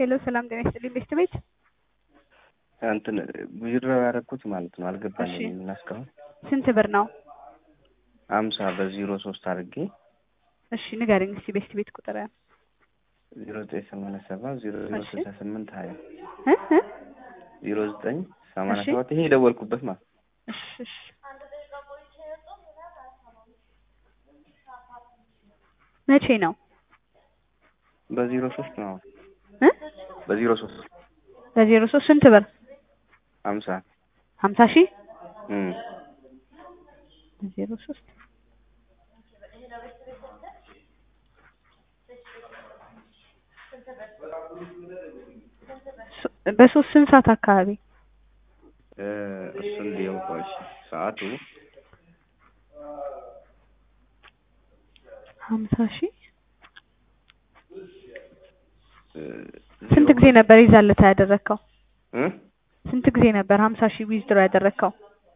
ሄሎ ሰላም ጤና ይስጥልኝ ቤስት ቤት እንትን ዊዝድሮው ያደረኩት ማለት ነው። እሺ። አልገባኝም እና እስካሁን ስንት ብር ነው? አምሳ በዜሮ ሶስት አድርጌ እሺ ንገረኝ እስቲ ቤስት ቤት ቁጥር ዜሮ ዘጠኝ ሰማንያ ሰባት ዜሮ ዜሮ እሺ። ስልሳ ስምንት ሀያ እ እ ዜሮ ዘጠኝ ሰማንያ እሺ። ሰባት ይሄ የደወልኩበት ማለት እሺ እሺ መቼ ነው በዜሮ ሶስት ነው እ በዜሮ ሶስት በዜሮ ሶስት ስንት ብር ሀምሳ ሀምሳ ሺህ እም በዜሮ ሶስት ሶ- በሶስት ስንት ሰዓት አካባቢ እ እሱ እንዲያው ቆይ እሺ ሰዓቱ ሀምሳ ሺህ እ ስንት ጊዜ ነበር ይዛለታ ያደረግከው? እ ስንት ጊዜ ነበር ሀምሳ ሺህ ዊዝድሮ ያደረግከው?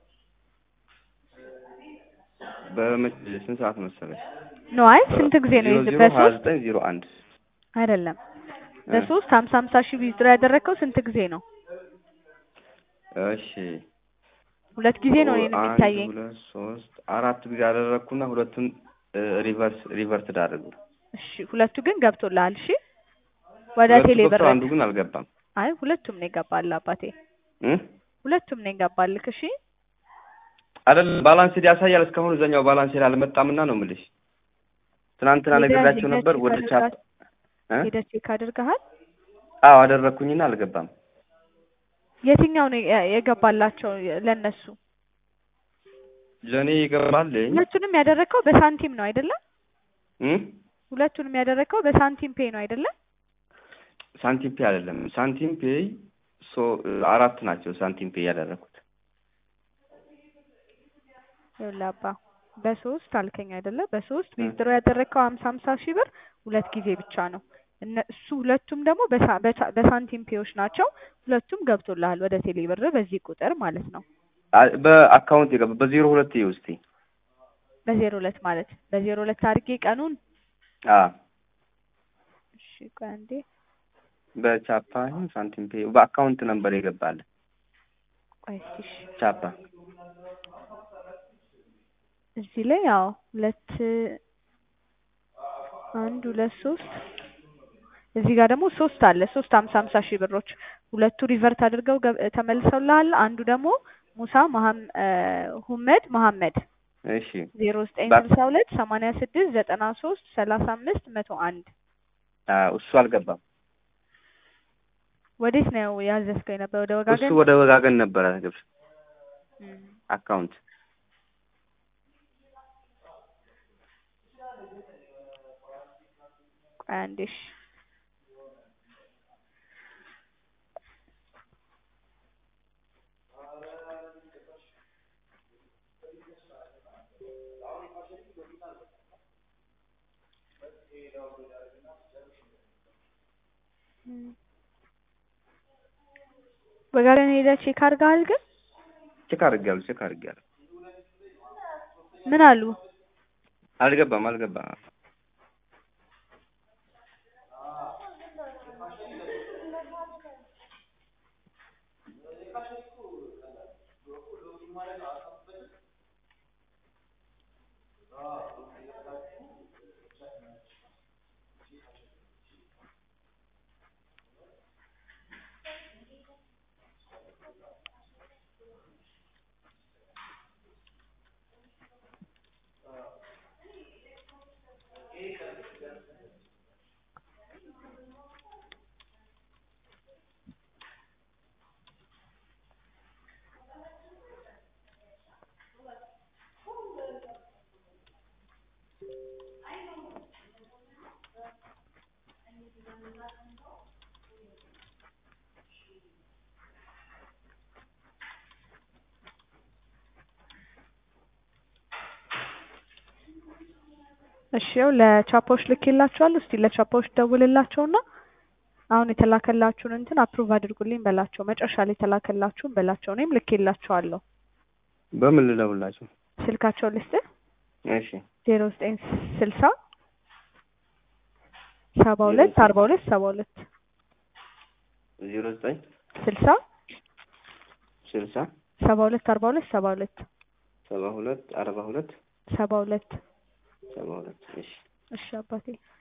በመቼ ስንት ሰዓት መሰለሽ? ኖ አይ ስንት ጊዜ ነው ዜሮ ይዝ ዜሮ ሀያ በሶስት ዘጠኝ ዜሮ አንድ አይደለም እ በሶስት ሀምሳ ሀምሳ ሺህ ዊዝድሮ ያደረግከው ስንት ጊዜ ነው? እሺ ሁለት ጊዜ ነው እኔን አንድ የሚታየኝ። ሁለት ሶስት አራት ጊዜ አደረግኩና ሁለቱን እ ሪቨርስ ሪቨርስ ዳረጉ። እሺ ሁለቱ ግን ገብቶልሃል። እሺ ወደ ሁለቱ ቴሌ ብር ገብቶ አንዱ ግን አልገባም። አይ ሁለቱም ነው ይገባል አባቴ፣ እ ሁለቱም ነው ይገባልክ። እሺ አይደለም ባላንስድ ያሳያል። እስካሁን እዛኛው ባላንስድ አልመጣምና ነው የምልሽ። ትናንትና ሄደህ- ነግሬያቸው ሄደህ ነበር ቼክ ወደ ቻት አድርጋ- እ ሄደህ ቼክ አድርገሃል? አዎ አደረግኩኝና አልገባም። የትኛው ነው የ- የገባላቸው ለነሱ? ለእኔ ይገባልኝ ሁለቱንም ያደረግከው በሳንቲም ነው አይደለም? እ ሁለቱንም ያደረግከው በሳንቲም ፔ ነው አይደለም? ሳንቲም ፔ አይደለም ሳንቲም ፔይ ሶ አራት ናቸው ሳንቲም ፔይ ያደረኩት። ይኸውልህ አባ በሶስት አልከኝ አይደለ? በሶስት እ ዊዝድሮ ያደረግከው ሀምሳ ሀምሳ ሺህ ብር ሁለት ጊዜ ብቻ ነው። እነሱ ሁለቱም ደግሞ በሳ- በሳ- በሳንቲም ፔዎች ናቸው። ሁለቱም ገብቶልሃል ወደ ቴሌ ብር በዚህ ቁጥር ማለት ነው። አ- በአካውንት የገባ በዜሮ ሁለት ይኸው እስኪ በዜሮ ሁለት ማለት በዜሮ ሁለት አድርጌ ቀኑን አ እሺ ቆይ አንዴ በቻፓ ይሁን ሳንቲም ፔይ በአካውንት ነበር የገባል ቆይ እስኪ እሺ ቻፓ እዚህ ላይ ያው ሁለት አንድ ሁለት ሶስት እዚህ ጋር ደግሞ ሶስት አለ ሶስት ሀምሳ ሀምሳ ሺህ ብሮች ሁለቱ ሪቨርት አድርገው ገብ- ተመልሰውልሃል። አንዱ ደግሞ ሙሳ መሀም እ ሁመድ መሀመድ እሺ ዜሮ ዘጠኝ ባ- ስልሳ ሁለት ሰማንያ ስድስት ዘጠና ሶስት ሰላሳ አምስት መቶ አንድ አ እሱ አልገባም። ወዴት ነው ያዘዝከው የነበረ? ወደ እሱ ወጋገን ወደ ወጋገን ነበረ ግብር እም፣ አካውንት ቆይ አንዴ እሺ እም። ወጋገን ሄደህ ቼክ አድርገሃል ግን ቼክ አድርጌያለሁ ቼክ አድርጌያለሁ። ምን አሉ? አልገባም አልገባም። እሺ ያው ለቻፓዎች ልኬላቸዋለሁ። እስቲ ለቻፓዎች ደውልላቸውና አሁን የተላከላችሁን እንትን አፕሩቭ አድርጉልኝ በላቸው። መጨረሻ ላይ የተላከላችሁን በላቸው። እኔም ልኬላቸዋለሁ። በምን ልደውላቸው? ስልካቸው ልስጥህ እሺ ዜሮ ዘጠኝ ስልሳ ሰባ ሁለት አርባ ሁለት ሰባ ሁለት ዜሮ ዘጠኝ ስልሳ ስልሳ ሰባ ሁለት አርባ ሁለት ሰባ ሁለት ሰባ ሁለት አርባ ሁለት ሰባ ሁለት ሰባ ሁለት እሺ እሺ አባቴ